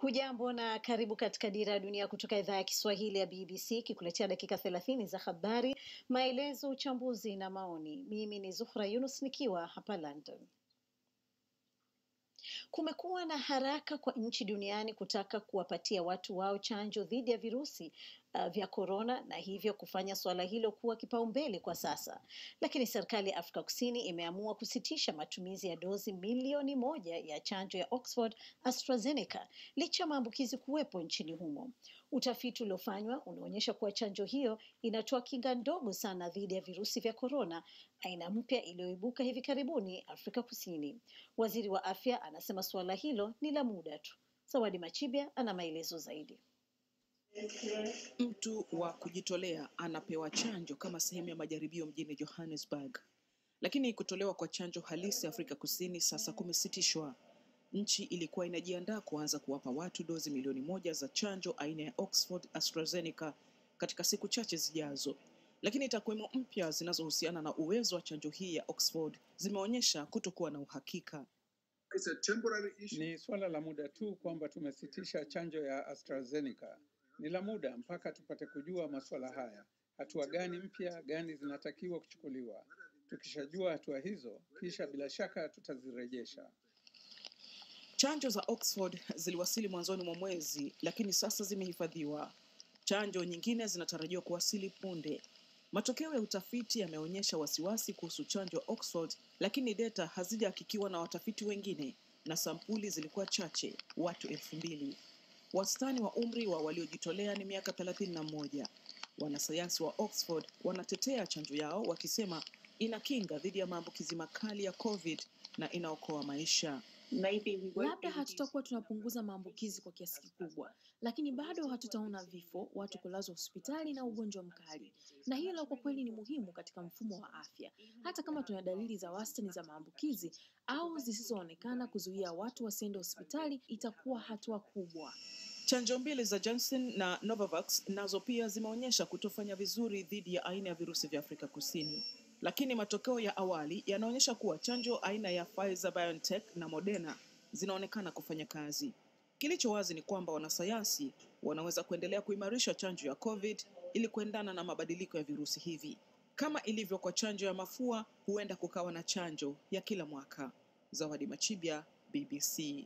Hujambo na karibu katika Dira ya Dunia kutoka idhaa ya Kiswahili ya BBC ikikuletea dakika thelathini za habari, maelezo, uchambuzi na maoni. Mimi ni Zuhra Yunus nikiwa hapa London. Kumekuwa na haraka kwa nchi duniani kutaka kuwapatia watu wao chanjo dhidi ya virusi uh, vya korona na hivyo kufanya suala hilo kuwa kipaumbele kwa sasa. Lakini serikali ya Afrika Kusini imeamua kusitisha matumizi ya dozi milioni moja ya chanjo ya Oxford AstraZeneca licha ya maambukizi kuwepo nchini humo. Utafiti uliofanywa unaonyesha kuwa chanjo hiyo inatoa kinga ndogo sana dhidi ya virusi vya korona, aina mpya iliyoibuka hivi karibuni Afrika Kusini. Waziri wa afya anasema suala hilo ni la muda tu. Zawadi Machibia ana maelezo zaidi. Mtu wa kujitolea anapewa chanjo kama sehemu ya majaribio mjini Johannesburg, lakini kutolewa kwa chanjo halisi Afrika Kusini sasa kumesitishwa. Nchi ilikuwa inajiandaa kuanza kuwapa watu dozi milioni moja za chanjo aina ya Oxford AstraZeneca katika siku chache zijazo, lakini takwimu mpya zinazohusiana na uwezo wa chanjo hii ya Oxford zimeonyesha kutokuwa na uhakika. It's a temporary issue. Ni suala la muda tu kwamba tumesitisha chanjo ya AstraZeneca. Ni la muda mpaka tupate kujua masuala haya, hatua gani mpya gani zinatakiwa kuchukuliwa. Tukishajua hatua hizo, kisha bila shaka tutazirejesha. Chanjo za Oxford ziliwasili mwanzoni mwa mwezi, lakini sasa zimehifadhiwa. Chanjo nyingine zinatarajiwa kuwasili punde. Matokeo ya utafiti yameonyesha wasiwasi kuhusu chanjo ya Oxford, lakini data hazijahakikiwa na watafiti wengine na sampuli zilikuwa chache, watu elfu mbili. Wastani wa umri wa waliojitolea ni miaka thelathini na moja. Wanasayansi wa Oxford wanatetea chanjo yao wakisema ina kinga dhidi ya maambukizi makali ya COVID na inaokoa maisha. Labda hatutakuwa tunapunguza maambukizi kwa kiasi kikubwa, lakini bado hatutaona vifo, watu kulazwa hospitali na ugonjwa mkali, na hilo kwa kweli ni muhimu katika mfumo wa afya. Hata kama tuna dalili za wastani za maambukizi au zisizoonekana, kuzuia watu wasiende hospitali itakuwa hatua kubwa. Chanjo mbili za Johnson na Novavax nazo pia zimeonyesha kutofanya vizuri dhidi ya aina ya virusi vya Afrika Kusini, lakini matokeo ya awali yanaonyesha kuwa chanjo aina ya Pfizer BioNTech na Moderna zinaonekana kufanya kazi. Kilicho wazi ni kwamba wanasayansi wanaweza kuendelea kuimarisha chanjo ya COVID ili kuendana na mabadiliko ya virusi hivi. Kama ilivyo kwa chanjo ya mafua, huenda kukawa na chanjo ya kila mwaka. Zawadi Machibia, BBC.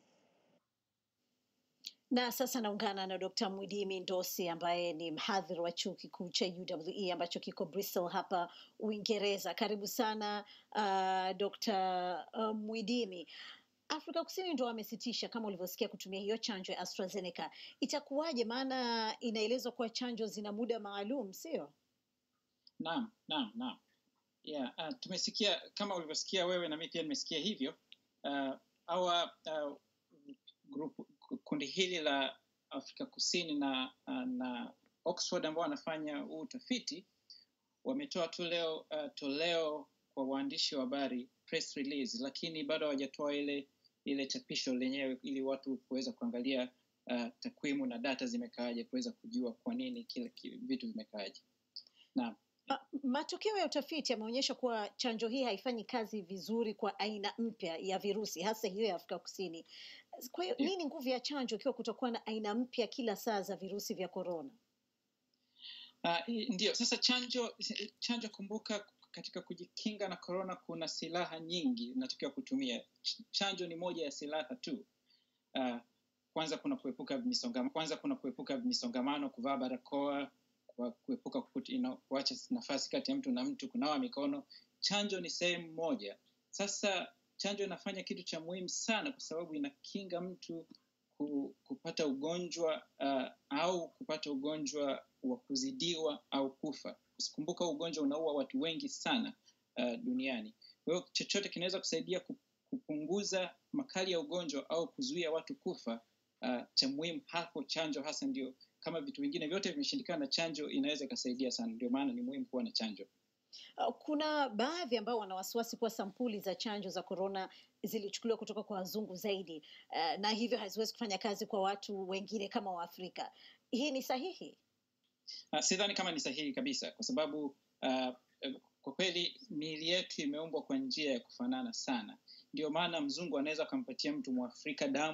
Na sasa naungana na Dr. Mwidimi Ndosi ambaye ni mhadhiri wa chuo kikuu cha UWE ambacho kiko Bristol hapa Uingereza. Karibu sana uh, Dr. uh, Mwidimi. Afrika Kusini ndo wamesitisha kama ulivyosikia kutumia hiyo chanjo ya AstraZeneca. Itakuwaje? Maana inaelezwa kuwa chanjo zina muda maalum, sio? Naam, naam, naam. Yeah, uh, tumesikia kama ulivyosikia wewe na mimi pia nimesikia hivyo. Uh, awa uh, grupu, kundi hili la Afrika Kusini na, uh, na Oxford ambao wanafanya huu utafiti wametoa tu leo uh, toleo kwa waandishi wa habari press release, lakini bado hawajatoa ile ile chapisho lenyewe ili watu kuweza kuangalia uh, takwimu na data zimekaaje, kuweza kujua kwa nini kile ki- vitu vimekaaje. Naam. Uh, matokeo ya utafiti yameonyesha kuwa chanjo hii haifanyi kazi vizuri kwa aina mpya ya virusi, hasa hiyo ya Afrika Kusini. Kwa hiyo Yeah. nini nguvu ya chanjo ikiwa kutakuwa na aina mpya kila saa za virusi vya korona? Uh, ndio sasa chanjo chanjo, kumbuka katika kujikinga na korona kuna silaha nyingi inatakiwa kutumia. Ch- Chanjo ni moja ya silaha tu. Uh, kwanza kuna kuepuka misongamano, kwanza kuna kuepuka misongamano, kuvaa barakoa, kwa- kuepuka kukut- you know, kuacha nafasi kati ya mtu na mtu, kunawa mikono. Chanjo ni sehemu moja. Sasa chanjo inafanya kitu cha muhimu sana, kwa sababu inakinga mtu ku, kupata ugonjwa uh, au kupata ugonjwa wa kuzidiwa au kufa. Kumbuka ugonjwa unaua watu wengi sana uh, duniani. Kwa hiyo chochote kinaweza kusaidia ku- kupunguza makali ya ugonjwa au kuzuia watu kufa. Uh, cha muhimu hapo chanjo hasa ndio, kama vitu vingine vyote vimeshindikana, chanjo inaweza ikasaidia sana. Ndio maana ni muhimu kuwa na chanjo. Uh, Kuna baadhi ambao wana wasiwasi kuwa sampuli za chanjo za korona zilichukuliwa kutoka kwa wazungu zaidi, uh, na hivyo haziwezi kufanya kazi kwa watu wengine kama Waafrika. Hii ni sahihi? Uh, sidhani kama ni sahihi kabisa, kwa sababu uh, kwa kweli miili yetu imeumbwa kwa njia ya kufanana sana. Ndio maana mzungu anaweza akampatia mtu mwafrika damu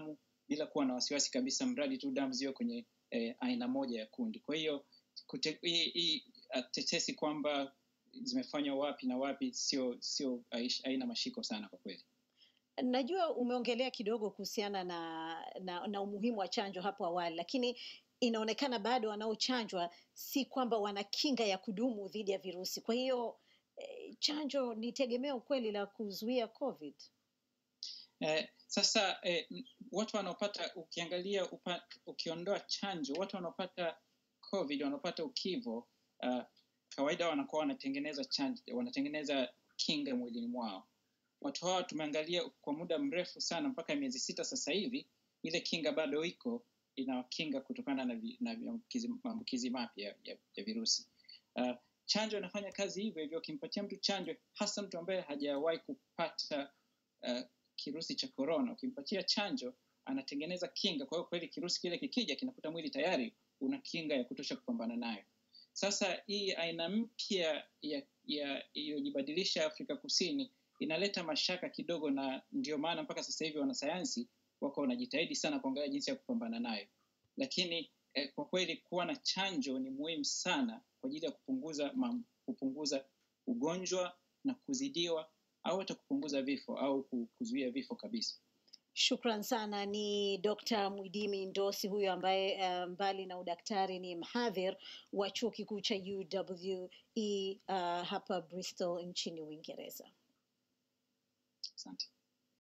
bila kuwa na wasiwasi kabisa, mradi tu damu ziwe kwenye eh, aina moja ya kundi. Kwa hiyo kute- hii hii, uh, tetesi kwamba zimefanywa wapi na wapi sio sio haish- haina mashiko sana kwa kweli. Najua umeongelea kidogo kuhusiana na, na, na umuhimu wa chanjo hapo awali, lakini inaonekana bado wanaochanjwa si kwamba wana kinga ya kudumu dhidi ya virusi. Kwa hiyo eh, chanjo ni tegemeo kweli la kuzuia COVID. Eh, sasa eh, m- watu wanaopata ukiangalia upa, ukiondoa chanjo, watu wanaopata COVID wanaopata ukivo uh, kawaida wanakuwa wanatengeneza chanjo, wanatengeneza kinga mwilini mwao. Watu hawa tumeangalia kwa muda mrefu sana, mpaka miezi sita sasa hivi, ile kinga bado iko inawakinga kutokana na, vi, na maambukizi maambukizi mapya ya, ya, ya virusi. Uh, chanjo inafanya kazi hivyo hivyo. Ukimpatia mtu chanjo, hasa mtu ambaye hajawahi kupata uh, kirusi cha korona, ukimpatia chanjo anatengeneza kinga. Kwa hiyo kweli kirusi kile kikija, kinakuta mwili tayari una kinga ya kutosha kupambana nayo. Sasa hii aina mpya ya ya iliyojibadilisha Afrika Kusini inaleta mashaka kidogo, na ndio maana mpaka sasa hivi wanasayansi wako wanajitahidi sana kuangalia jinsi ya kupambana nayo, lakini eh, kwa kweli kuwa na chanjo ni muhimu sana kwa ajili ya kupunguza mam, kupunguza ugonjwa na kuzidiwa au hata kupunguza vifo au ku- kuzuia vifo kabisa. Shukran sana. Ni Dr. Mwidimi Ndosi huyo ambaye uh, mbali na udaktari ni mhadhir wa chuo kikuu cha UWE uh, hapa Bristol nchini Uingereza. Asante.